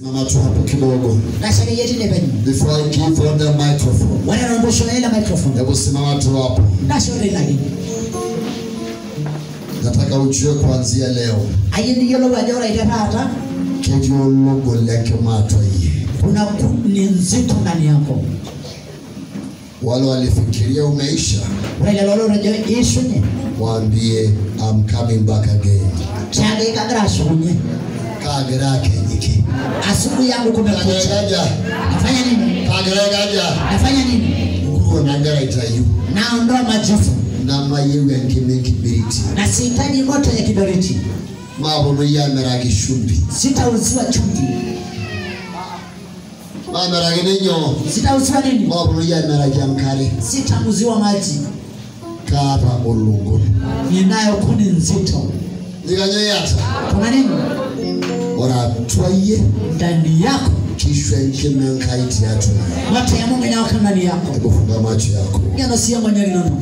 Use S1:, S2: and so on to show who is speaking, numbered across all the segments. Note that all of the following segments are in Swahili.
S1: Mama tu hapo kidogo.
S2: nasake yetine penyu
S1: Before I give them the microphone.
S2: wanarondoshoela microphone
S1: Hebu simama tu hapo.
S2: nashorenagi
S1: Nataka ujue kuanzia leo.
S2: ayindiyiolou ajo ore ite taata
S1: Ketii ologo leke matoi.
S2: kuna ku- ni nzito ndani yako
S1: Wale walifikiria umeisha,
S2: ore lelo lotejo ishunye
S1: waambie I'm coming back again.
S2: tiake kagira ashukunye
S1: Kagira kenyiki.
S2: asubuhi yangu kumekucha
S1: Kagira
S2: nafanya nini
S1: kagira kaja.
S2: nafanya nini
S1: Nguo nagira itayu.
S2: naondoa majifu
S1: Na mayewe ngime kibiriti.
S2: na sihitaji moto ya kiberiti
S1: Mabono yameragi shumbi.
S2: sitauziwa chumvi
S1: Mameragi ninyo.
S2: sitauziwa nini
S1: Mabono yameragi amkare.
S2: sitauziwa maji
S1: Kapa olungu.
S2: ninayo kuni nzito
S1: Nikanyo yata.
S2: kuna nini
S1: Ora twaye.
S2: ndani yako
S1: Kishwe nkime nkaiti yatu.
S2: moto ya mungu inawaka ndani yako
S1: Hebu funga macho yako.
S2: ngeno siya mwenyelinonu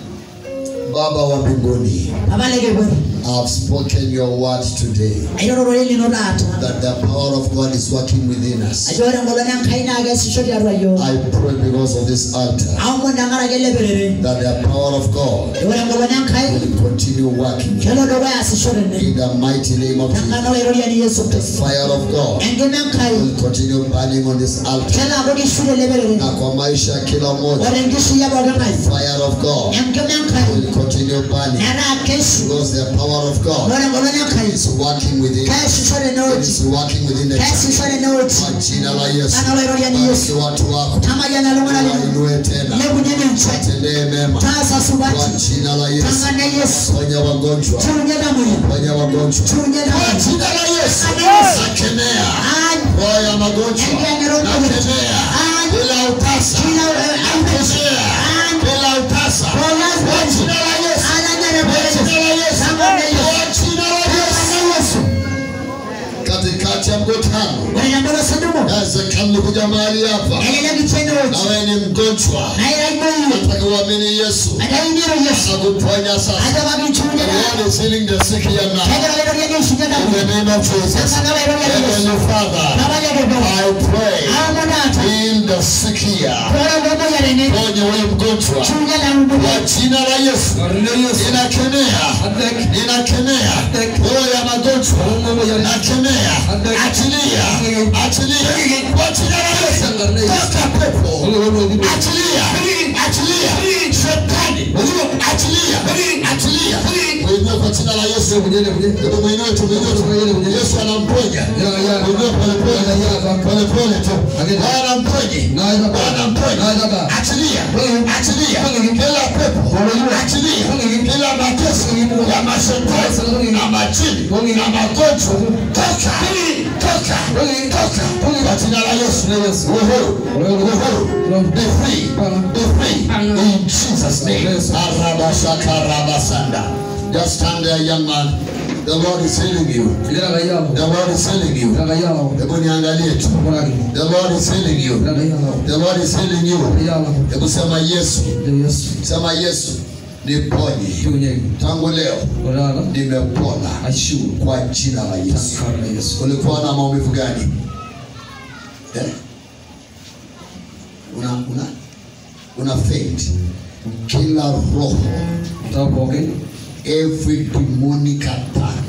S1: Baba wa mbinguni,
S2: abalekebwero
S1: I've spoken your word today
S2: ayororo elino taata
S1: that the power of God is working within us.
S2: ajo ore engolon enkai naa kesisho tiatua yiok
S1: I pray because of this altar
S2: aomon tenkaraki ele perere
S1: that the power of God
S2: ore engolon enkai
S1: will continue working
S2: kelo dukuya asisho tene
S1: in the mighty name of Jesus.
S2: tenkana oiroriani yesu
S1: The
S2: kristo
S1: fire of God
S2: enkima enkai
S1: will continue burning on this altar.
S2: kelo ako kishure ele perere
S1: Na kwa maisha ya kila mmoja,
S2: ore enkishui ya pooki ng'ae
S1: fire of God
S2: enkima enkai
S1: will continue burning
S2: metaa keshu
S1: because the power of God
S2: ore engolon enkai
S1: is working within us.
S2: keesisho
S1: It
S2: tenewueji
S1: is working within the church.
S2: keesisho tenewueji
S1: Kwa jina la Yesu.
S2: Kana oiroriani
S1: Bariki
S2: yesu
S1: watu wako.
S2: tamayiana iltung'anak lino
S1: Wainue tena.
S2: lepunye ninche
S1: Watendee mema.
S2: taasa
S1: Kwa
S2: supati
S1: jina la Yesu.
S2: tang'ana yesu
S1: Ponya wagonjwa.
S2: chiunye tamoyia
S1: Ponya wagonjwa.
S2: chiunye
S1: Kwa
S2: tamoyia
S1: jina la Yesu.
S2: Yesu.
S1: Nakemea
S2: Any-
S1: roho ya magonjwa. Nakemea bila utasa. Nakemea bila utasa. Kwa jina la Yesu. Kwa jina la Yesu. Kwa jina la Yesu. Katikati ya mkutano. Inawezekana kuja mahali hapa. Na wewe ni mgonjwa. Nataka uamini Yesu. Atakuponya sasa. The Lord is healing the sick here now. In the name of Jesus. Heavenly Father, I pray, heal the sick here. Ponya wewe mgonjwa. Kwa jina la Yesu. Ninakemea. Ninakemea. Roho ya magonjwa. Nakemea. Achilia. Achilia. Kwa jina la Yesu. Toka pepo. Achilia. Achilia. Shetani. Achilia. Achilia. Kuinua kwa jina la Yesu. Hebu muinue tu, muinue tu. Yesu anamponya. Muinue pole pole. Pole pole tu. Bwana mponye. Bwana mponye. Achilia. Achilia. Kila pepo. Achilia. Kila mateso ya mashetani na majini na magonjwa. Toka. Toka. Toka. Kwa jina la Yesu. Uhuru. Uhuru. Be free. Be free. In Jesus' name. Arabashaka rabasanda. Just stand there, young man. The Lord is healing you. The Lord is healing you. Hebu niangalie tu. The Lord is healing you. The Lord is healing you. Hebu sema Yesu. Sema Yesu. Niponye. Tangu leo nimepona kwa jina la Yesu. Ulikuwa na maumivu gani? Eh? Una una una faint. Kila roho, every demonic attack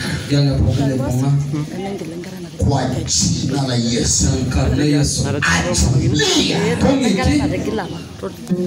S1: kwa jina la Yesu. Achilia.
S3: Ada gila lah.